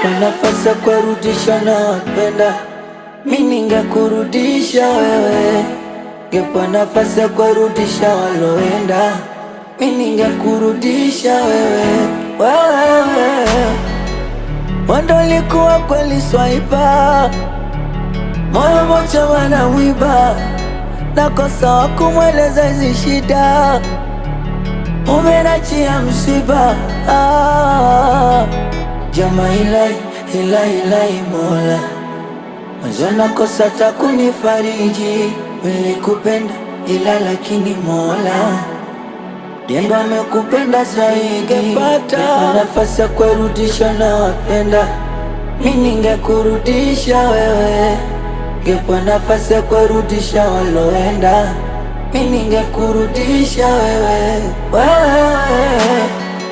Ngepa nafasi ya kurudisha na wapenda mi ningekurudisha wewe. Ngepa nafasi ya kurudisha waloenda mi ningekurudisha wewe. Wewe wando likuwa kweli swaiba, moyo mocha wanawiba, nakosa wa kumweleza hizi shida umenachia msiba ah, jama ilai ilai ilai mola mwanzo nakosa takunifariji nilikupenda ila lakini mola Diendo amekupenda zaidi Ningepata nafasi ya kurudisha na wapenda mi ningekurudisha wewe Ngepa nafasi ya kurudisha waloenda mi ningekurudisha wewe wewe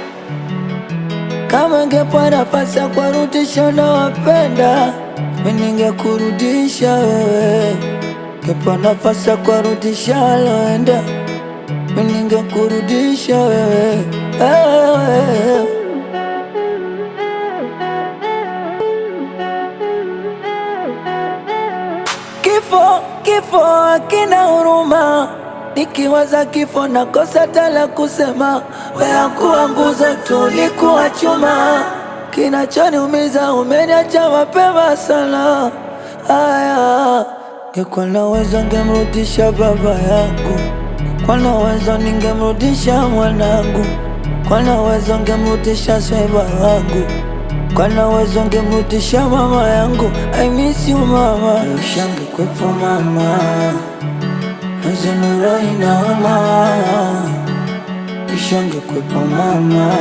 kama ngepa nafasi ya kurudisha na wapenda mi ningekurudisha wewe Ngepa nafasi ya kurudisha waloenda mi ningekurudisha wewe wewe Kifo, kifo hakina huruma, nikiwaza kifo nakosa tala kusema. Wewe kuwa nguzo tu, ulikuwa chuma, kinachoniumiza umeniacha mapema sana. Aya, ngekuwa na uwezo ngemrudisha baba yangu, kwa na uwezo ningemrudisha mwanangu, kwa na uwezo ngemrudisha sweba wangu kwa na uwezo ngemrudisha mama yangu. I miss you mama, ushange kwepo mama, nazenuro inaoma, ushange kwepo mama,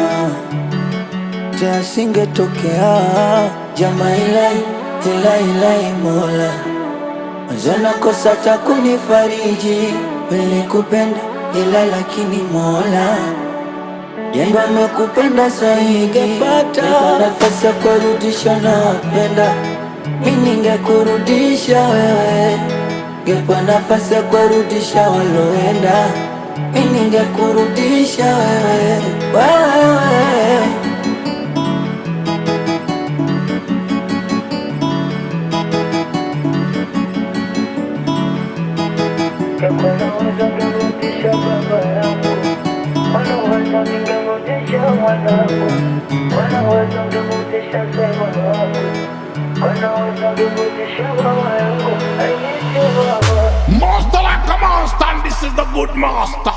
teasingetokea jama ilai ilai ilai mola Mwanzo nakosa cha kunifariji, nilikupenda ila lakini mola Jendo amekupenda zaidi, ngepata nafasi ya kurudisha na wapenda mi ningekurudisha wewe. Ngepa nafasi ya kurudisha waloenda mi ningekurudisha wewe wewe Wanaweza ningemrudisha baba yangu, wanaweza ningemrudisha mwanangu, wanaweza ningemrudisha sema wangu, wanaweza ningemrudisha mama yangu. I miss you mama. Master like a monster, and this is the good master.